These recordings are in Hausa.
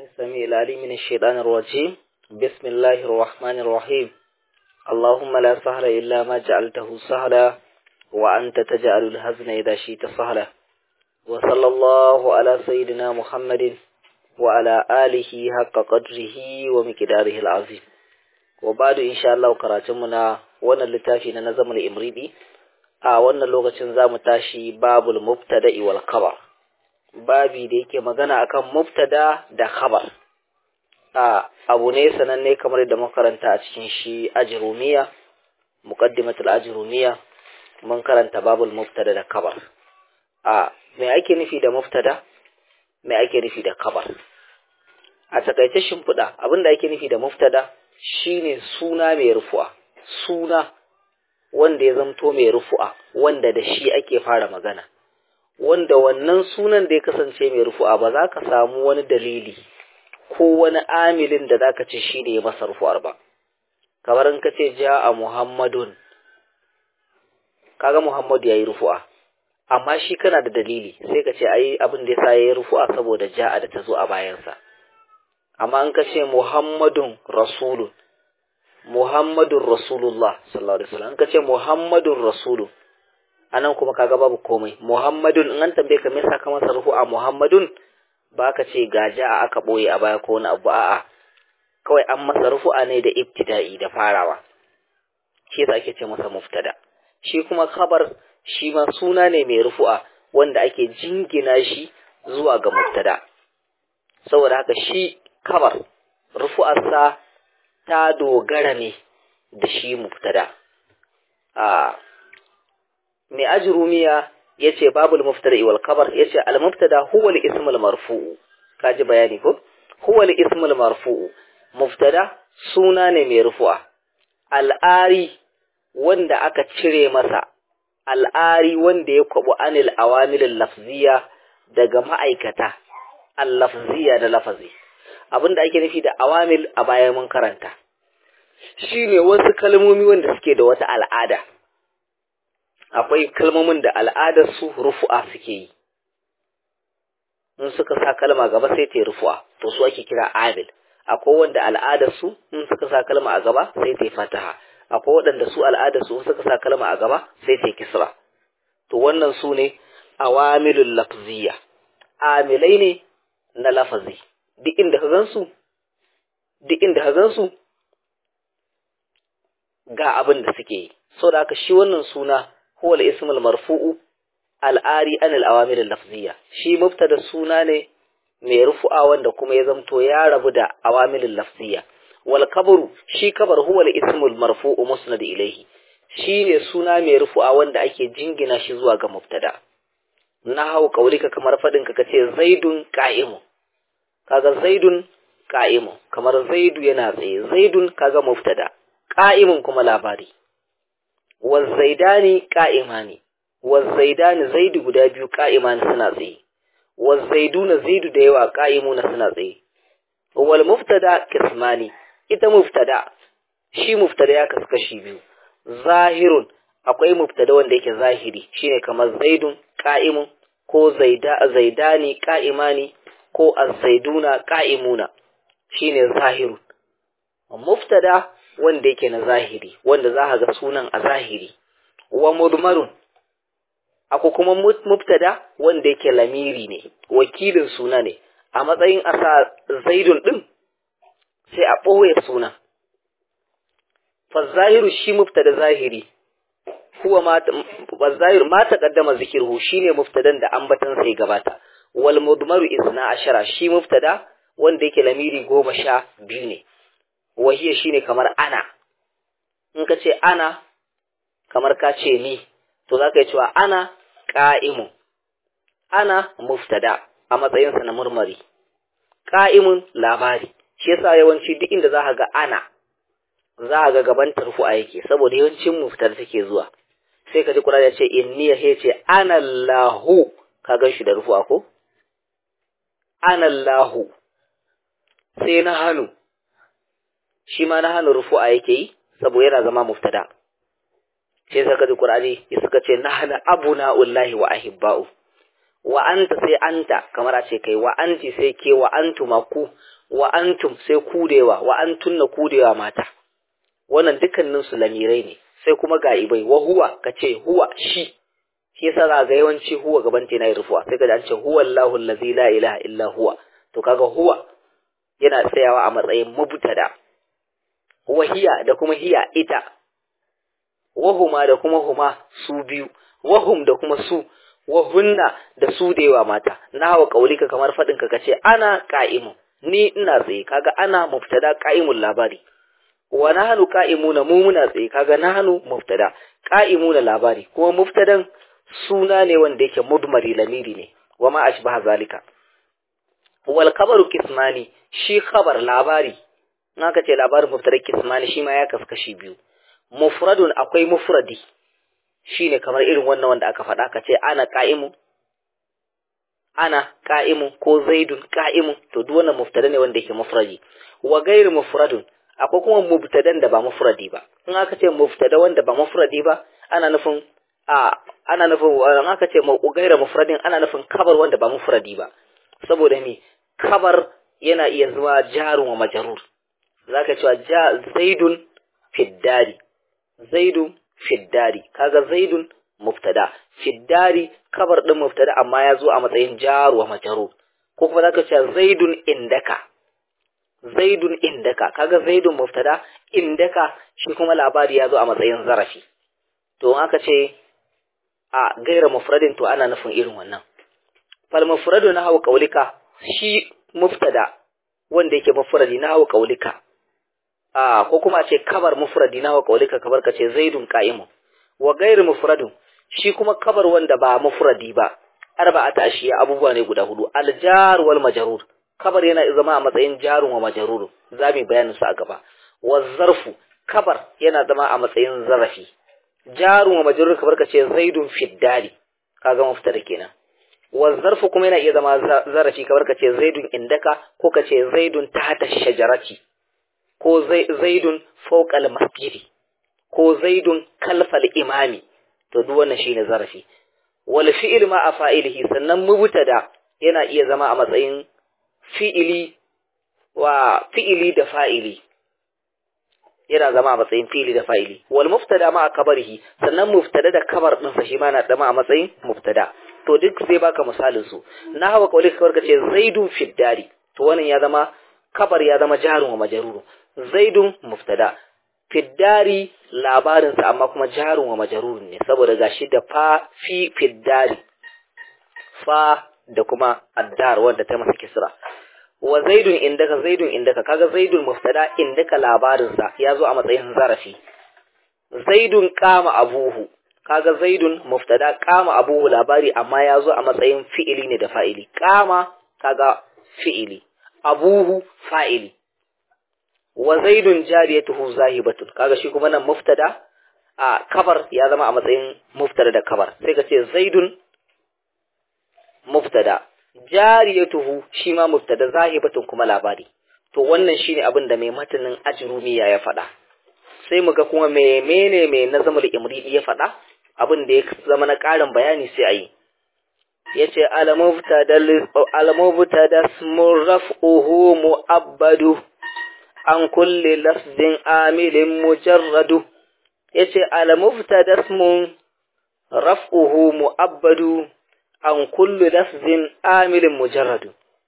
السميع العليم من الشيطان الرجيم بسم الله الرحمن الرحيم اللهم لا سهل إلا ما جعلته سهلا وأنت تجعل الهزن إذا شئت سهلا وصلى الله على سيدنا محمد وعلى آله حق قدره ومقداره العظيم وبعد إن شاء الله كراتمنا وانا اللتافي نظم الإمريدي a wannan lokacin za mu tashi babul mubtada'i wal khabar babi da yake magana akan mubtada da khabar a abu ne sananne kamar da makaranta a cikin shi ajrumiya muqaddimatul ajrumiya mun karanta babul mubtada da khabar a me ake nufi da mubtada me ake nufi da khabar a takaice shimfiɗa abinda ake nufi da mubtada shine suna mai rufu'a suna wanda ya zamto mai rufu'a wanda da shi ake fara magana wanda wannan sunan da ya kasance mai rufu'a ba za ka samu wani dalili ko wani amilin da za ka ce shi ne ya masa rufu'ar ba kamar in ka ce ja a muhammadun kaga muhammadu ya yi rufu'a amma shi kana da dalili sai ka ce ai abin da ya sa ya yi rufu'a saboda ja'a da ta zo a bayansa amma in ka ce muhammadun rasulun Muhammadun Rasulullah sallallahu alaihi wasallam kace Muhammadun Rasulu anan kuma kaga babu komai Muhammadun in an tambaye ka me yasa ka masa rufu a Muhammadun ba ka ce gaja a aka boye a baya ko wani abu a'a kawai an masa rufu'a ne da ibtida'i da farawa shi yasa ake ce masa muftada shi kuma khabar shi ma suna ne mai rufu'a wanda ake jingina shi zuwa ga muftada saboda haka shi khabar rufu'arsa ta dogara ne da shi muftada a mai ajrumiya yace babul muftada wal khabar yace al muftada huwa al ism al marfu'u kaji bayani ko huwa al ism al marfu'u muftada suna ne mai rufu'a al'ari wanda aka cire masa al'ari wanda ya kwabu anil awamil lafziya daga ma'aikata al lafziya da lafazi abinda ake nufi da awamil a baya mun karanta shine wasu kalmomi wanda suke da wata al'ada akwai kalmomin da al'adar su rufu'a suke yi in suka sa kalma gaba sai ta yi rufu'a to su ake kira amil akwai wanda al'adar su in suka sa kalma a gaba sai ta yi fataha akwai waɗanda su al'adar su suka sa kalma a gaba sai ta yi kisra to wannan su ne awamilul lafziya amilai ne na lafazi duk inda ka gansu duk inda ka gansu ga abin da suke yi so da haka shi wannan suna huwa al-ismul marfu'u al-ari an al-awamir al-lafziyya shi mubtada suna ne mai rufu'a wanda kuma ya zamto ya rabu da awamil al-lafziyya wal kabru shi kabar huwa al-ismul marfu'u musnad ilayhi shi ne suna mai rufu'a wanda ake jingina shi zuwa ga mubtada na hau kaulika kamar fadin ka kace zaidun qa'imun kaga zaidun qa'imun kamar zaidu yana tsaye zaidun kaga mubtada qa'imun kuma labari wazaidani qa'imani wazaidani zaidu guda biyu qa'imani suna tsaye wazaiduna zaidu da yawa qa'imuna suna tsaye wal mubtada kismani ita mubtada shi mubtada ya kasu kashi biyu zahirun akwai mubtada wanda yake zahiri shine kamar zaidun qa'imun ko zaida zaidani qa'imani ko az-zaiduna qa'imuna shine zahiru muftada wanda yake na zahiri wanda za ka ga sunan a zahiri wa mudmarun ako kuma mubtada wanda yake lamiri ne wakilin suna ne a matsayin asa zaidun din sai a ɓoye sunan fa zahiru shi mubtada zahiri huwa ma zahiru ma taqaddama zikruhu shine mubtadan da ambatan sai gabata wal mudmaru isna ashara shi mubtada wanda yake lamiri goma sha biyu ne wahiya shine kamar ana in ka ce ana kamar ka ce ni to za ka yi cewa ana ƙa'imun ana muftada a matsayinsa na murmari ƙa'imun labari shi yasa yawanci duk inda za ka ga ana za ka ga gaban tarfu'a yake saboda yawancin muftada take zuwa sai ka ji kura ya ce inni ya ce ana lahu ka gan shi da rufu'a ko anallahu sai na hannu shi ma na hannu rufu'a yake yi saboda yana zama muftada sai saka ji qur'ani ya suka ce nahna abuna ullahi wa ahibba'u wa anta sai anta kamar a ce kai wa anti sai ke wa antuma ku wa antum sai kudewa wa antunna kudewa mata wannan dukkanin su lamirai ne sai kuma ga ibai wa huwa kace huwa shi shi yasa za ga yawanci huwa gaban ta yana rufuwa sai ka an ce huwa Allahu allazi la ilaha illa huwa to kaga huwa yana tsayawa a matsayin mubtada wa hiya da kuma hiya ita wahuma da kuma huma su biyu wahum da kuma su wahunna da su da yawa mata na hawa kaulika kamar faɗin ka kace ana qa'imun ni ina tsaye kaga ana mubtada qa'imun labari wa nahnu qa'imuna mu muna tsaye kaga nahnu mubtada qa'imuna labari kuma mubtadan suna ne wanda yake mudmari lamiri ne wa ma ashbaha zalika wal khabaru kismani shi khabar labari in aka ce labarin mubtada kismani shi ma ya kaskashi biyu mufradun akwai mufradi shine kamar irin wannan wanda aka faɗa ka ce ana qa'imu ana qa'imu ko zaidun qa'imu to duk wannan mubtada ne wanda yake mufradi wa ghairu mufradun akwai kuma mubtadan da ba mufradi ba in aka ce mubtada wanda ba mufradi ba ana nufin a ana nufin in aka ce ghairu mufradin ana nufin kabar wanda ba mufradi ba saboda me kabar yana iya zuwa jarun wa majrur zaka cewa ja zaidun fiddari zaidun fiddari kaga zaidun mubtada fiddari kabar din mubtada amma ya zo a matsayin jar wa majrur ko kuma zaka ce zaidun indaka zaidun indaka kaga zaidun mubtada indaka shi kuma labari ya zo a matsayin zarafi to aka ce a gaira mufradin to ana nufin irin wannan fal mufradu na hawa qaulika shi mubtada wanda yake mufradi na hawa qaulika a ko kuma ce kabar mufradi na hawa qaulika kabar ka ce zaidun qa'imun wa gairu mufradun shi kuma kabar wanda ba mufradi ba arba'ata ashiya abubuwa ne guda hudu aljar wal majrur kabar yana zama a matsayin jarun wa majrur zamu bayanin su a gaba wa zarfu kabar yana zama a matsayin zarafi jarun wa majrur kabar ka ce zaidun fiddari kaga muftada kenan wa zarfu kuma yana iya zama zarafi kabar ka ce zaidun indaka ko ka ce zaidun tahta shajarati ko zaidun fawqa masjidi ko zaidun kalfal imami to duk wannan shine zarafi wal fi'il ma a fa'ilihi sannan mubtada yana iya zama a matsayin fi'ili wa fi'ili da fa'ili yana zama a matsayin fi'ili da fa'ili wal muftada ma a kabarihi sannan muftada da kabar din sa shi ma na zama a matsayin muftada to duk zai baka misalin su na hawa kawai kawar kace zaidun fiddari to wannan ya zama kabar ya zama jarun wa majruru zaidun muftada fiddari labarinsa amma kuma jarun wa majarurun ne saboda gashi da fa fi fiddari fa da kuma addar wanda ta masa kisra wa zaidun indaka zaidun indaka kaga zaidun muftada indaka labarinsa ya zo a matsayin zarafi zaidun kama abuhu kaga zaidun muftada kama abuhu labari amma ya zo a matsayin fi'ili ne da fa'ili kama kaga fi'ili abuhu fa'ili wa zaidun jariyatuhu zahibatun kaga shi kuma nan muftada a kabar ya zama a matsayin muftada da kabar sai ka ce zaidun muftada jariyatuhu shi ma muftada zahibatun kuma labari to wannan shine abin da mai matanin ajrumiya ya faɗa sai mu ga kuma menene mai nazamul imridi ya faɗa abin da ya zama na ƙarin bayani sai ayi yace al-mubtada ismun raf'uhu mu'abbadu an kulli lafzin amilin mujarradu yace al-mubtada ismun raf'uhu mu'abbadu an kulli lafzin amilin mujarradu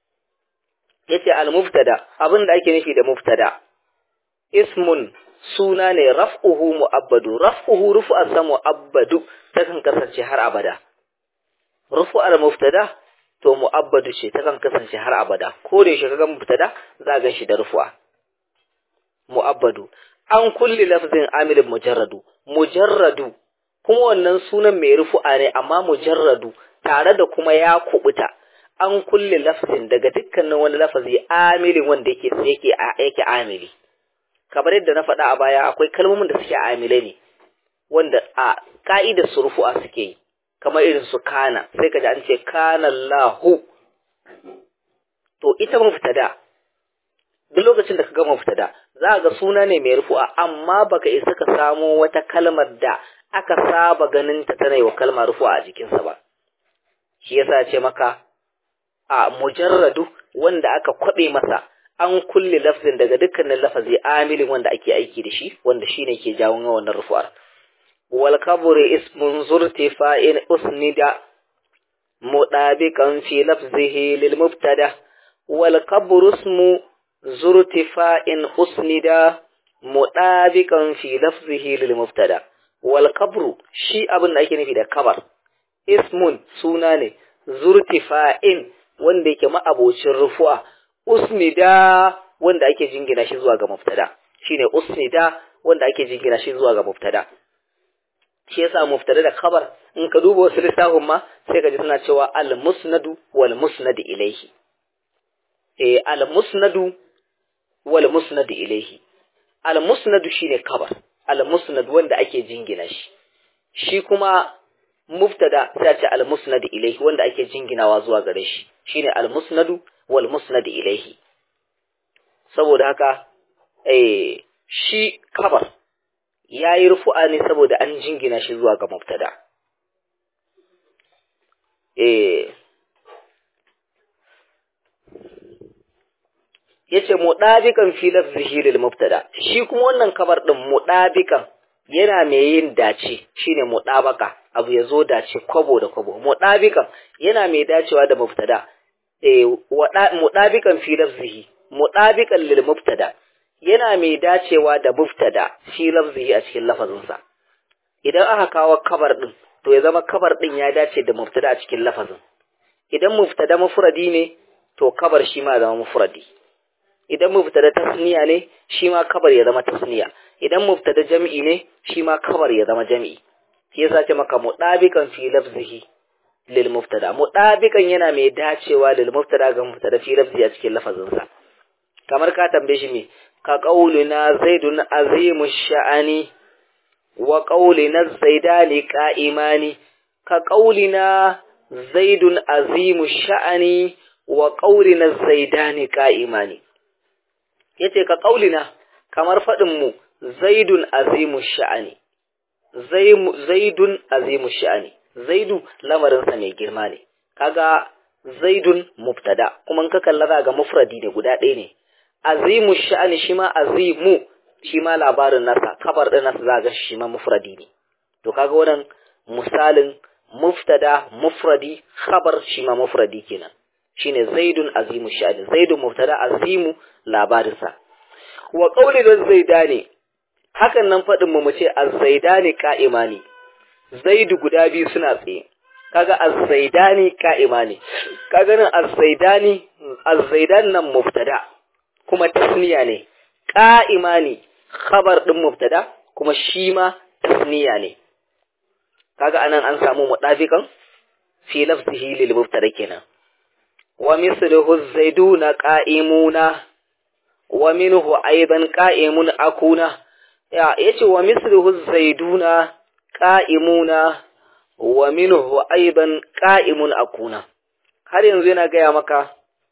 yace al-mubtada abinda ake nufi da mubtada ismun suna ne raf'uhu mu'abbadu raf'uhu rufu'an sa mu'abbadu takan kasance har abada rufu'ar mubtada to mu'abbadu ce takan kasance har abada ko da yaushe kaga mubtada za ga shi da rufu'a mu'abbadu an kulli lafzin amilin mujarradu mujarradu kuma wannan sunan mai rufu'a ne amma mujarradu tare da kuma ya kubuta an kulli lafzin daga dukkanin wani lafazi amilin wanda yake yake yake amili kamar yadda na faɗa a baya akwai kalmomin da suke amile ne wanda a ka'idar su rufu'a suke yi kamar irin su kana sai ka ji an ce kana Allahu to ita mubtada duk lokacin da ka ga mubtada za ga suna ne mai rufu'a amma baka isa ka samo wata kalmar da aka saba ganin ta tana yi wa kalma rufu'a a jikinsa ba shi yasa ce maka a mujarradu wanda aka kwabe masa an kulle lafzin daga dukkanin lafazi amilin wanda ake aiki da shi wanda shine ke jawo wannan rufu'ar wal kabri ismun zurtifa'in usnida mudabiqan fi lafzihi lil mubtada wal kabru ismu zurtifa'in usnida mudabiqan fi lafzihi lil mubtada wal kabru shi abin da ake nufi da kabar ismun suna ne zurtifa'in wanda yake ma'abocin rufu'a usnida wanda ake jingina shi zuwa ga mubtada shine usnida wanda ake jingina shi zuwa ga mubtada shi yasa mubtada da khabar in ka duba wasu littafin ma sai ka ji suna cewa al musnadu wal musnad ilayhi eh al musnadu wal musnad ilayhi al musnadu shine khabar al musnad wanda ake jingina shi shi kuma mubtada sai ce al musnad ilayhi wanda ake jinginawa zuwa gare shi shine al musnadu wal musnad ilayhi saboda haka eh shi kabar yayi rufu'a ne saboda an jingina shi zuwa ga mubtada eh yace mudabikan fi lafzihi lil mubtada shi kuma wannan kabar din mudabikan yana mai yin dace shine mudabaka abu yazo dace kwabo da kwabo mudabikan yana mai dacewa da mubtada eh mudabikan fi lafzihi mudabikan lil mubtada yana mai dacewa da mubtada fi lafzihi a cikin lafazinsa idan aka kawo kabar din to ya zama kabar din ya dace da mubtada a cikin lafazin idan mubtada mufradi ne to kabar shi ma zama mufradi idan mubtada tasniya ne shi ma kabar ya zama tasniya idan mubtada jam'i ne shi ma kabar ya zama jam'i shi yasa ce maka mudabikan fi lafzihi lil mubtada mudabikan yana mai dacewa lil mubtada ga mubtada fi lafzi a cikin lafazinsa kamar ka tambaye shi me ka qaulina zaidun azimu sha'ani wa qaulina zaidani qa'imani ka qaulina zaidun azimu sha'ani wa qaulina zaidani qa'imani yace ka qaulina kamar fadin mu zaidun azimu sha'ani zaidun azimu sha'ani zaidu lamarinsa mai girma ne kaga zaidun mubtada kuma ka kalla za ga mufradi ne guda ɗaya ne azimu sha'ani shi ma azimu shi ma labarin nasa kabar ɗin nasa za ga shi ma mufradi ne to kaga wannan misalin muftada mufradi khabar shi ma mufradi kenan shine zaidun azimu sha'ani zaidun mubtada azimu labarinsa wa qawli zaidani hakan nan faɗin mu ce az-zaidani qa'imani zaidu guda biyu suna tsaye kaga az-zaidani qa'imani kaga nan az-zaidani az-zaidan nan mubtada kuma tasniya ne qa'imani khabar din mubtada kuma shi ma tasniya ne kaga anan an samu mudafiqan fi lafzihi lil mubtada kenan wa misluhu az-zaiduna qa'imuna wa minhu aidan qa'imun akuna ya yace wa misluhu az-zaiduna qa'imuna wa minhu aidan qa'imun akuna har yanzu yana gaya maka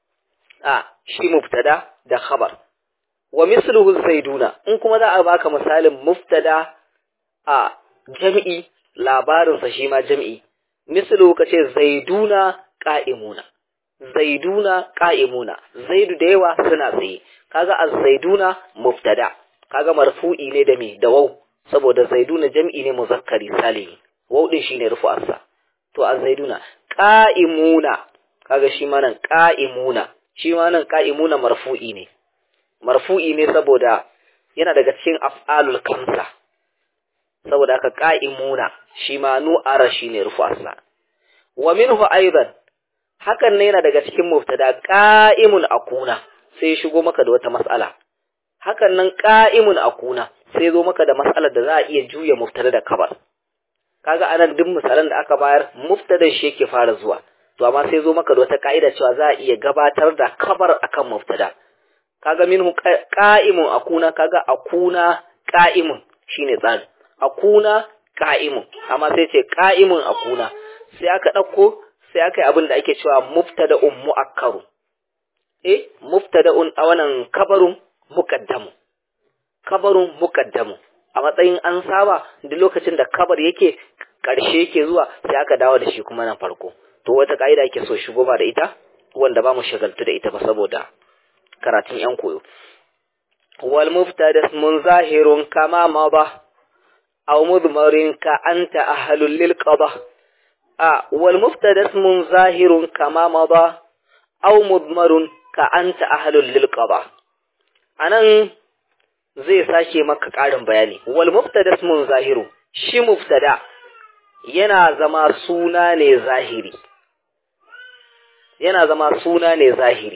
a shi mubtada da khabar wa misluhu zaiduna in kuma za a baka misalin mubtada a jam'i labarin sa shi ma jam'i misluhu kace zaiduna qa'imuna zaiduna qa'imuna zaidu da yawa suna tsaye kaga az-zaiduna mubtada kaga marfu'i ne da me da waw saboda zaiduna jam'i ne muzakkari salimi waw din shine rufu'arsa to az-zaiduna qa'imuna kaga shi ma nan qa'imuna shi ma nan qa'imuna marfu'i ne marfu'i ne saboda yana daga cikin af'alul kamsa saboda haka qa'imuna shi ma nu'ara shine rufu'arsa wa minhu aidan hakan ne yana daga cikin mubtada qa'imun akuna sai shigo maka da wata mas'ala hakan nan qa'imun akuna sai zo maka da mas'alar da za a iya juya mubtada da kabar kaga anan duk misalan da aka bayar mubtada shi yake fara zuwa to amma sai zo maka da wata ka'ida cewa za a iya gabatar da kabar akan mubtada kaga minhu qa'imun akuna kaga akuna qa'imun shine tsari akuna qa'imun amma sai ce qa'imun akuna sai aka dauko sai aka yi abin da ake cewa mubtada'un mu'akkaru eh mubtada'un a wannan kabarun muqaddamu kabarun muqaddamu a matsayin an saba duk lokacin da kabar yake karshe yake zuwa sai aka dawo da shi kuma nan farko to wata ka'ida ke so shigo ba da ita wanda ba mu shagaltu da ita ba saboda karatun yan koyo wal muftada mun zahirun kama ma ba aw mudmarin ka anta ahlul lil qada a wal muftada mun zahirun kama ma ba aw mudmarun ka anta ahlul lil qada anan zai sake maka ƙarin bayani wal mubtada ismun zahiru shi mubtada yana zama suna ne zahiri yana zama suna ne zahiri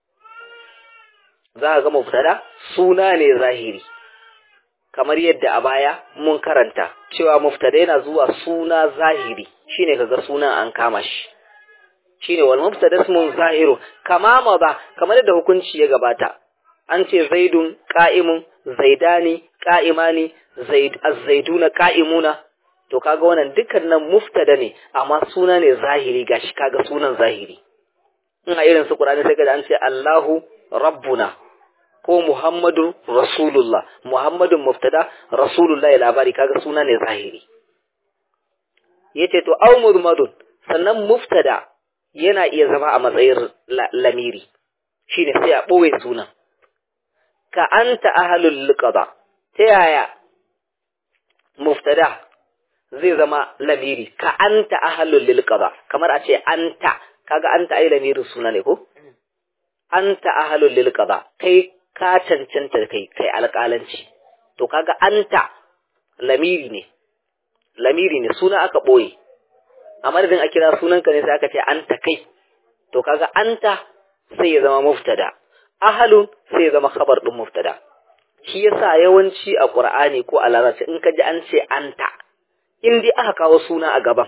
za ka ga mubtada suna ne zahiri kamar yadda a baya mun karanta cewa mubtada yana zuwa suna zahiri shine kaga sunan an kama shi shine wal mubtada ismun zahiru kama ma ba kamar yadda hukunci ya gabata an ce zaidun qa'imun zaidani qa'imani zaid az-zaiduna qa'imuna to kaga wannan dukkanin muftada ne amma suna ne zahiri gashi kaga sunan zahiri in a irin su Qur'ani sai ga an ce Allahu rabbuna ko Muhammadu rasulullah Muhammadun muftada rasulullah labari kaga suna ne zahiri yace to aw mudmadun sannan muftada yana iya zama a matsayin lamiri shine sai a boye sunan ka anta ahlul liqada ta yaya muftada zai zama lamiri ka anta ahlul liqada kamar a ce anta kaga anta ai lamirin suna ne ko anta ahlul liqada kai ka cancanta kai kai alƙalanci to kaga anta lamiri ne lamiri ne suna aka boye a madadin a kira sunanka ne sai aka ce anta kai to kaga anta sai ya zama muftada ahalun sai ya zama khabar din muftada shi yasa yawanci a qur'ani ko a larabci in ka ji an ce anta in dai aka kawo suna a gaban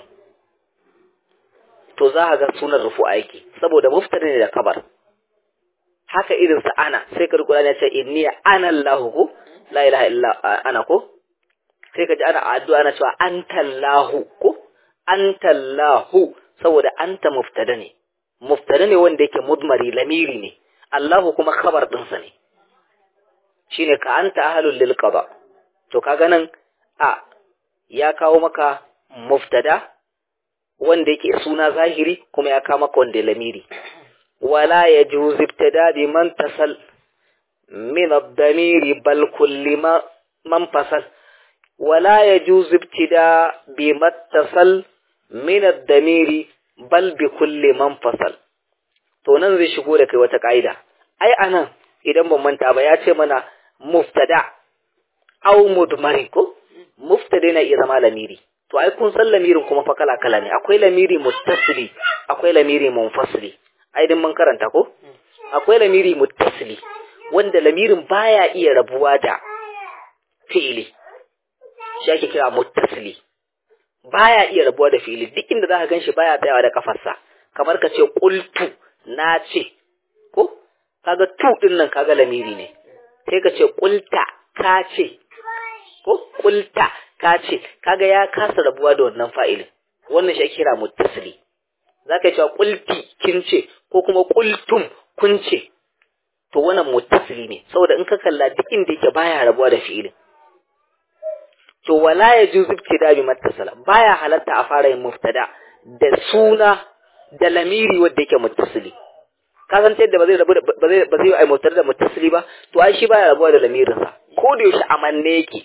to za ka ga sunan rufu'a yake saboda muftada ne da khabar haka irin sa ana sai ka rubuta ya ce inni ana Allahu ko la ilaha illa ana ko sai ka ji ana addu'a ana cewa anta Allahu ko anta Allahu saboda anta muftada ne muftada ne wanda yake mudmari lamiri ne Allahu kuma khabar ɗinsa ne shine ka anta ahlul lil qada to kaga nan a ya kawo maka muftada wanda yake suna zahiri kuma ya kawo maka wanda lamiri wala yajuz ibtada bi man tasal min ad-damiri bal kulli ma man fasal wala yajuz ibtida bi mattasal min ad-damiri bal bi kulli man fasal to nan zai shigo da kai wata ka'ida ai anan idan ban manta ba ya ce mana muftada aw mudmari ko muftada yana iya zama lamiri to ai kun san lamirin kuma fa kala kala ne akwai lamiri muttasili akwai lamiri munfasili ai din mun karanta ko akwai lamiri muttasili wanda lamirin baya iya rabuwa da fi'ili shi ake kira muttasili baya iya rabuwa da fi'ili duk inda zaka ganshi baya tsayawa da kafarsa kamar ka ce qultu na ce ko kaga tu din nan kaga lamiri ne sai ka ce qulta ka ce ko qulta ka ce kaga ya kasa rabuwa da wannan fa'ilin wannan shi kira muttasili zaka cewa qulti kin ce ko kuma qultum kun ce to wannan muttasili ne saboda in ka kalla duk inda yake baya rabuwa da fi'ilin to wala ya juzu ibtida bi mattasala baya halatta a fara yin muftada da suna da lamiri wanda yake muttasili ka san yadda ba zai rabu ba zai ba zai ai muftada da muttasili ba to ai shi baya rabuwa da lamirin sa ko da yaushe amanne yake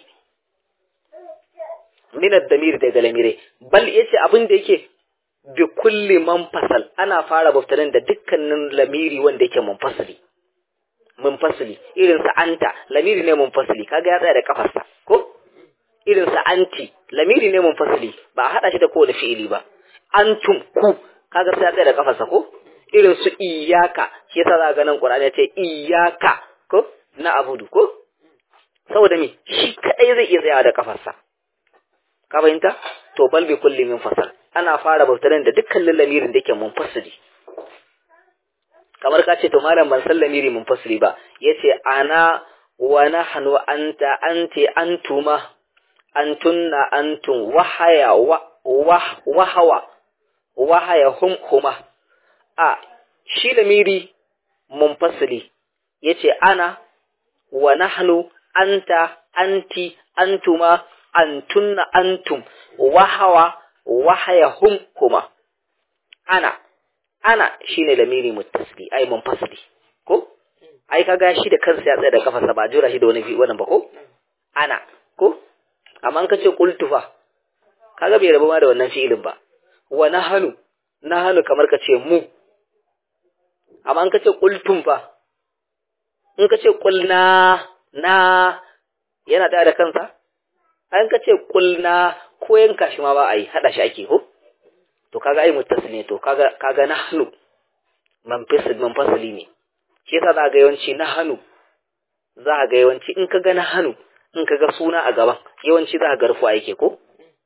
min ad-damir daga lamire bal yace abin da yake bi kulli manfasal ana fara muftadan da dukkanin lamiri wanda yake munfasili munfasili irin sa anta lamiri ne munfasili kaga ya tsaya da kafarsa ko irin sa anti lamiri ne munfasili ba a hada shi da kowane fi'ili ba antum ku kaga sai ya tsaya da kafarsa ko irin su iyaka shi yasa za ga nan Qur'ani ya ce iyaka ko na abudu ko saboda me shi kadai zai iya tsayawa da kafarsa ka fahimta to bal bi kulli min fasal ana fara bautaran da dukkan lamirin da yake munfasili kamar ka ce to malam ban san lamiri munfasili ba yace ana wa nahnu anta anti antuma antunna antum wahaya wa wahawa wahaya hum huma a shi lamiri munfasili yace ana wa nahnu anta anti antuma antunna antum wahawa wahaya hum huma ana ana shine lamiri muttasili ai munfasili ko ai kaga shi da kansa ya tsaya da kafarsa ba jura shi da wani wannan ba ko ana ko amma an kace qultu fa kaga bai rabu ma da wannan fi'ilin ba wa nahanu nahanu kamar kace mu amma an kace qultum fa in kace qulna na yana da da kansa an kace qulna ko yanka shi ma ba a yi hada shi ake ko to kaga ai muttasil ne to kaga kaga nahnu man fasil man fasili ne shi yasa za ga yawanci nahnu za ga yawanci in kaga nahnu in kaga suna a gaban yawanci za ga rufu yake ko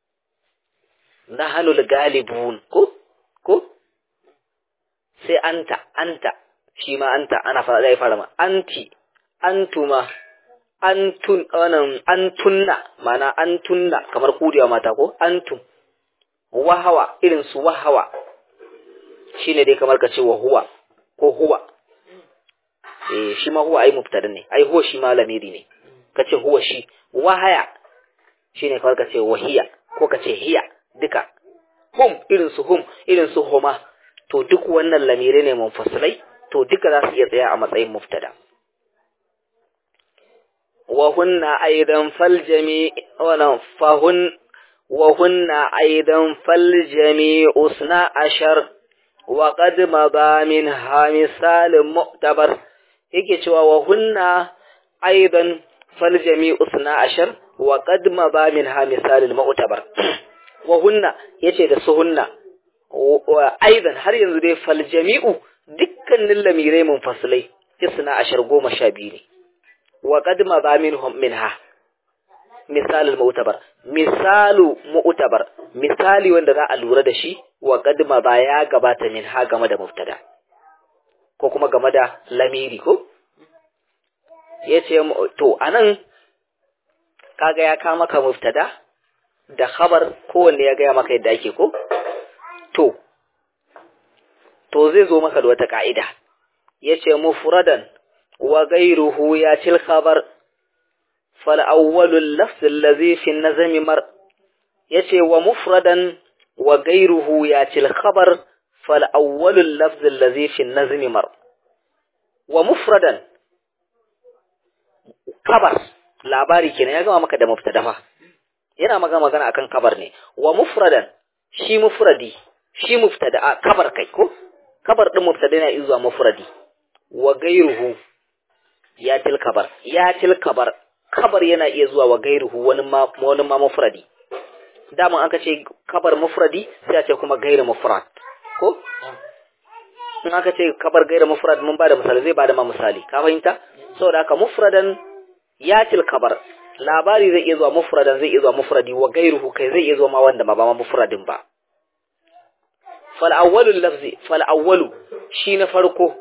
nahnu galibun ko ko sai anta anta shi ma anta ana fara zai fara ma anti antuma antun wannan antunna mana antunna kamar kudiya mata ko antum wahawa irin su wahawa shine dai kamar ka ce wa huwa ko huwa eh shi ma huwa ai mubtada ne ai huwa shi ma lamiri ne kace huwa shi wahaya shine kamar ka ce wahiya ko ka ce hiya duka hum irin su hum irin su huma to duk wannan lamire ne munfasilai to duka za su iya tsaya a matsayin mubtada wa hunna aidan fal jami' wa fahun وهن أيضا فالجميع اثنا عشر وقد مضى منها مثال معتبر yake cewa wa hunna aidan fal jami'u sna ashar wa qad maba minha misal al mu'tabar wa hunna yace da su hunna aidan har yanzu dai fal jami'u dukkanin lamirai munfasilai isna ashar goma sha biyu ne wa qad maba minhum minha misalul mu'tabar misalu mu'tabar misali wanda za a lura da shi wa qadma ba ya gabata min ha game da mubtada ko kuma game da lamiri ko yace to anan kaga ya kama maka mubtada da khabar kowanne ya gaya maka yadda ake ko to to zai zo maka da wata ka'ida yace mufradan wa ghayruhu ya til khabar فالأول اللفظ الذي في النظم مر يتي ومفردا وغيره ياتي الخبر فالأول اللفظ الذي في النظم مر ومفردا خبر labari kenan ya gama maka da mubtada fa yana maka magana akan kabar ne wa mufradan shi mufradi shi mubtada a kabar kai ko kabar din mubtada yana izuwa mufradi wa gairuhu ya til kabar ya til kabar kabar yana iya zuwa wa gairuhu wani ma wani ma mufradi dama aka ce kabar mufradi sai a ce kuma gairu mufrad ko in aka ce kabar gairu mufrad mun bada misali zai bada ma misali ka fahimta saboda haka mufradan yatil kabar labari zai iya zuwa mufradan zai iya zuwa mufradi wa gairuhu kai zai iya zuwa ma wanda ma ba ma mufradin ba fal awwalul lafzi fal awwalu shi na farko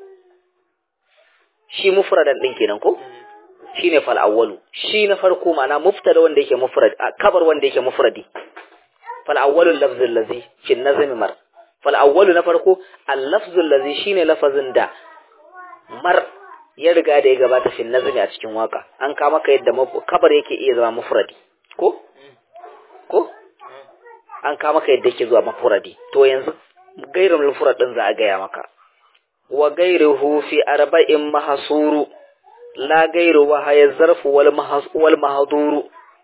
shi mufradan din kenan ko shine fal awwalu shi na farko ma'ana mubtada wanda yake mufrad kabar wanda yake mufradi fal awwalu lafzu allazi fi nazmi mar fal awwalu na farko al lafzu allazi shine lafazin da mar ya riga da ya gabata fi nazmi a cikin waka an kama ka yadda kabar yake iya zama mufradi ko ko an kama ka yadda yake zuwa mufradi to yanzu gairul mufrad din za a gaya maka wa gairuhu fi arba'in mahsuru لا غير وهي الظرف والمحظور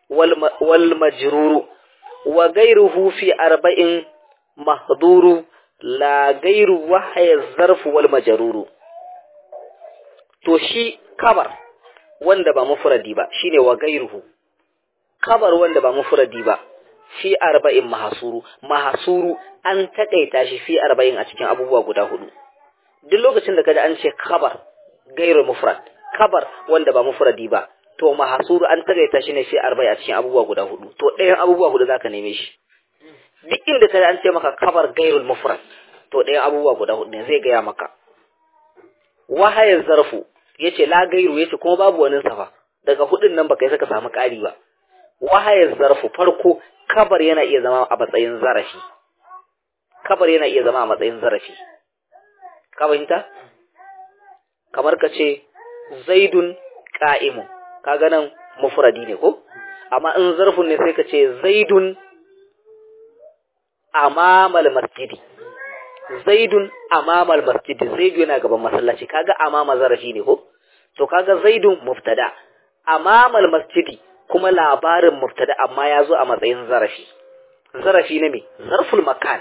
والمجرور وغيره في أربع محظور لا غير وهي الظرف والمجرور to shi kabar wanda ba mufradi ba shine wa gairuhu kabar wanda ba mufradi ba fi arba'in mahasuru mahasuru an takaita shi fi arba'in a cikin abubuwa guda hudu duk lokacin da kaji an ce kabar gairu mufrad kabar wanda ba mufradi ba to mahasuru an tagaita shi ne sai arba'i a cikin abubuwa guda hudu to ɗayan abubuwa hudu zaka neme shi duk inda kaji an ce maka kabar gairul mufrad to ɗayan abubuwa guda hudu ne zai gaya maka wahayar zarfu yace la gairu yace kuma babu wani safa daga hudun nan baka yi saka samu ƙari ba wahayar zarfu farko kabar yana iya zama a matsayin zarafi kabar yana iya zama a matsayin zarafi ka fahimta kamar ka ce zaidun ka'imun kaga nan mufradi ne ko amma in zarfin ne sai ka ce zaidun amamal masjidi zaidun amamal masjid zaidu yana gaban masallaci kaga amama zarafi ne ko to kaga zaidun mubtada amamal masjidi kuma labarin mubtada amma ya zo a matsayin zarafi zarafi na me zarful makan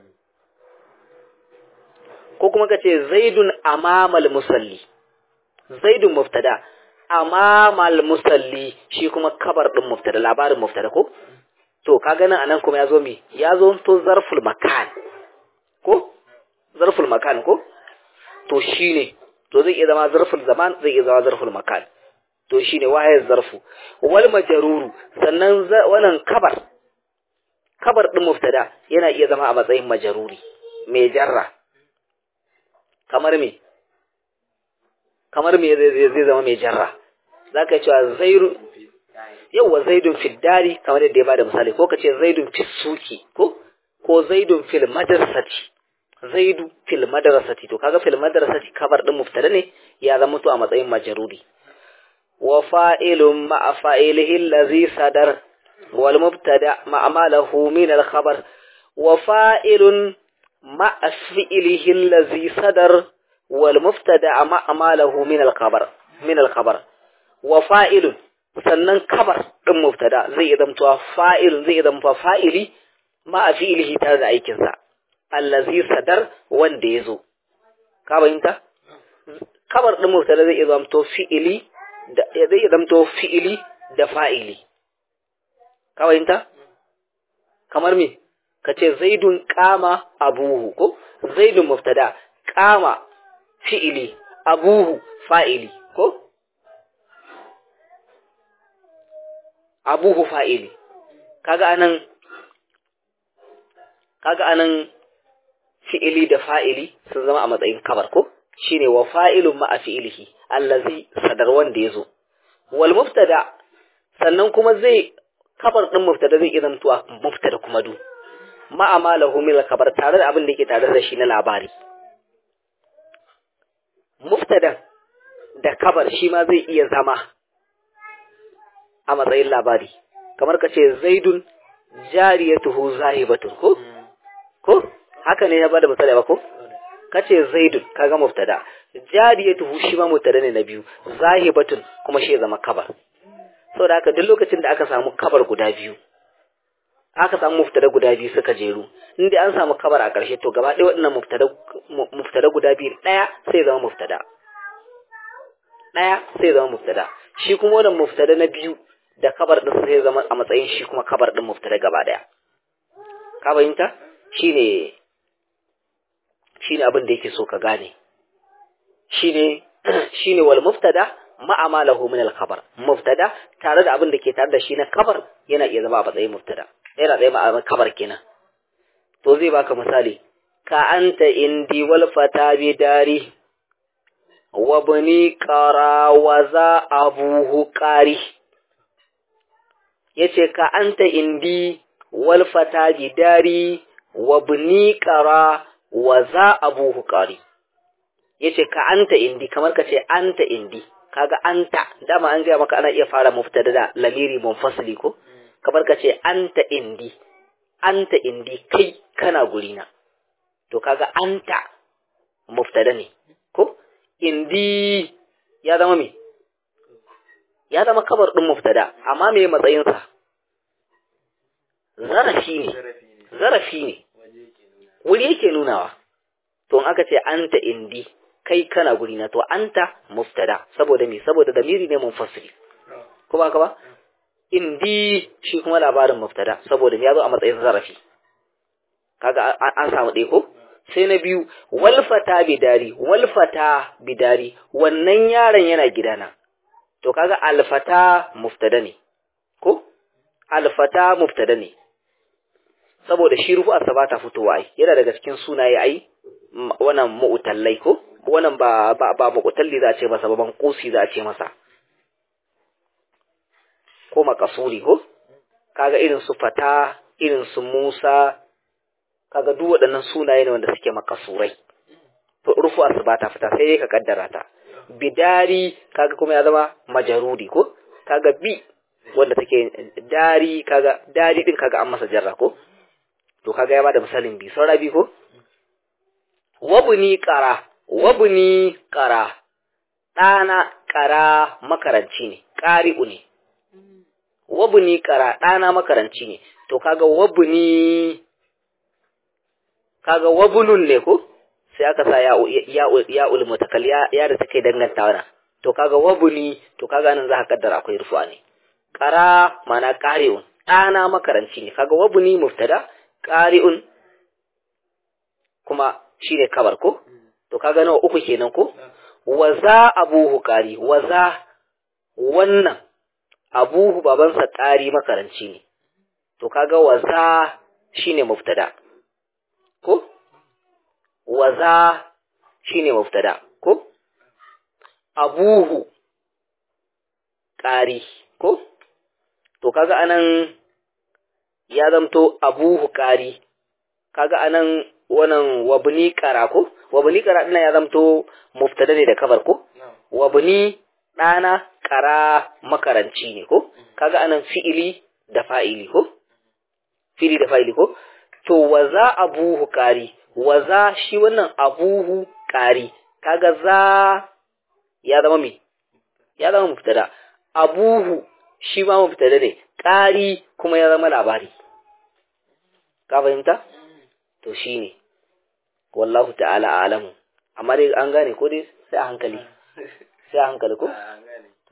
ko kuma kace zaidun amamal musalli zaidun mubtada amamal musalli shi kuma kabar din mubtada labarin mubtada ko to kaga nan anan kuma yazo me yazo to zarful makan ko zarful makan ko to shine to zai iya zama zarful zaman zai iya zama zarful makan to shine wahayar zarfu wal majruru sannan wannan kabar kabar din mubtada yana iya zama a matsayin majruri mai jarra kamar me kamar me zai zama mai jarra zaka cewa zairu yawa zaidun fil dari kamar yadda ya bada misali ko kace zaidun fil suki ko ko zaidun fil madrasati zaidu fil madrasati to kaga fil madrasati kabar din mubtada ne ya zama to a matsayin majruri wa fa'ilun ma'a fa'ilihi allazi sadar wal mubtada ma'a malahu min al khabar wa fa'ilun ma'a fi'ilihi allazi sadar wal mubtada ma'a malahu min al khabar min al khabar wa fa'ilun sannan kabar din mubtada zai zamto fa'ilun zai zamto fa'ili ma'a fi'ilihi tare da aikinsa allazi sadar wanda ya zo ka bayinta kabar din mubtada zai zamto fi'ili da zai zamto fi'ili da fa'ili ka bayinta kamar me kace zaidun qama abuhu ko zaidun mubtada qama fi'ili abuhu fa'ili ko abuhu fa'ili kaga anan kaga anan fi'ili da fa'ili sun zama a matsayin kabar ko shine wa fa'ilun ma'a fi'ilihi allazi sadar wanda yazo wal mubtada sannan kuma zai kabar din mubtada zai idan tuwa mubtada kuma du ma'a malahu min kabar tare da abin da yake tare da shi na labari mubtada da kabar shi ma zai iya zama a matsayin labari kamar ka ce zaidun jariyatuhu zahibatun ko ko haka ne ya bada misali ba ko kace zaidun kaga mubtada jariyatuhu shi ma mubtada ne na biyu zahibatun kuma shi ya zama kabar saboda haka duk lokacin da aka samu kabar guda biyu aka samu mubtada guda biyu suka jeru inda an samu kabar a ƙarshe to gaba ɗaya waɗannan mubtada mubtada guda biyu ɗaya sai zama mubtada ɗaya sai zama mubtada shi kuma wannan mubtada na biyu da kabar din sai zama a matsayin shi kuma kabar din mubtada gaba daya ka fahimta shine shine abin da yake so ka gane shine shine wal mubtada ma amalahu min al khabar mubtada tare da abin da ke tare da shi na kabar yana iya zama a matsayin mubtada yana da ma kabar kenan to zai baka misali ka anta indi wal fata bi dari wa bani qara wa za abuhu qari yace ka anta indi wal fata bidari wa bni qara wa za abuhu qari yace ka anta indi kamar ka ce anta indi kaga anta dama an gaya maka ana iya fara mubtada da lamiri munfasili ko kamar ka ce anta indi anta indi kai kana gurina to kaga anta mubtada ne ko indi ya zama me ya zama kabar ɗin muftada amma me matsayinsa zarafi ne zarafi ne wuri yake nunawa to in aka ce anta indi kai kana guri na to anta muftada saboda me saboda damiri ne munfasili ko ba ka ba indi shi kuma labarin muftada saboda ya zo a matsayin zarafi kaga an samu ɗaya ko sai na biyu walfata bidari walfata bidari wannan yaron yana gidana to kaga alfata muftada ne ko alfata muftada ne saboda shi rufu asaba ta fitowa ai yana daga cikin sunaye ai wannan mu'tallai ko wannan ba ba, ba mu'talli za a ce masa ba ban kusi za a ce masa ko makasuri ko kaga irin su fata irin su Musa kaga duk waɗannan sunaye ne wanda suke makasurai to rufu asaba ta fita sai ka kaddara ta bidari kaga kuma ya zama majaruri ko kaga bi wanda take dari kaga dari din kaga an masa jarra ko to kaga ya bada misalin bi saura bi ko wabuni ƙara wabuni ƙara ɗana ƙara makaranci ne ƙari'u ne wabuni ƙara ɗana makaranci ne to kaga wabuni kaga wabunun ne ko sai aka sa ya ya ulmutakal ya ya da take dangantawa na to kaga wabuni to kaga nan za ka kaddara akwai rufu'a ne ƙara mana ƙari'un ɗana makaranci ne kaga wabuni muftada ƙari'un kuma shi ne kabar ko to kaga nawa uku kenan ko waza abuhu ƙari waza wannan abuhu babansa ƙari makaranci ne to kaga waza shine muftada ko waza shine muftada ko abuhu ƙari ko to kaga anan ya zamto abuhu ƙari kaga anan wannan wabni ƙara ko wabni ƙara ɗina ya zamto muftada ne da kabar ko wabni ɗana ƙara makaranci ne ko kaga anan fi'ili da fa'ili ko fi'ili da fa'ili ko to waza abuhu ƙari waza shi wannan abuhu ƙari kaga za ya zama me ya zama muftada abuhu shi ma muftada ne ƙari kuma ya zama labari ka fahimta to shine wallahu ta'ala a'lamu amma dai an gane ko dai sai a hankali sai a hankali ko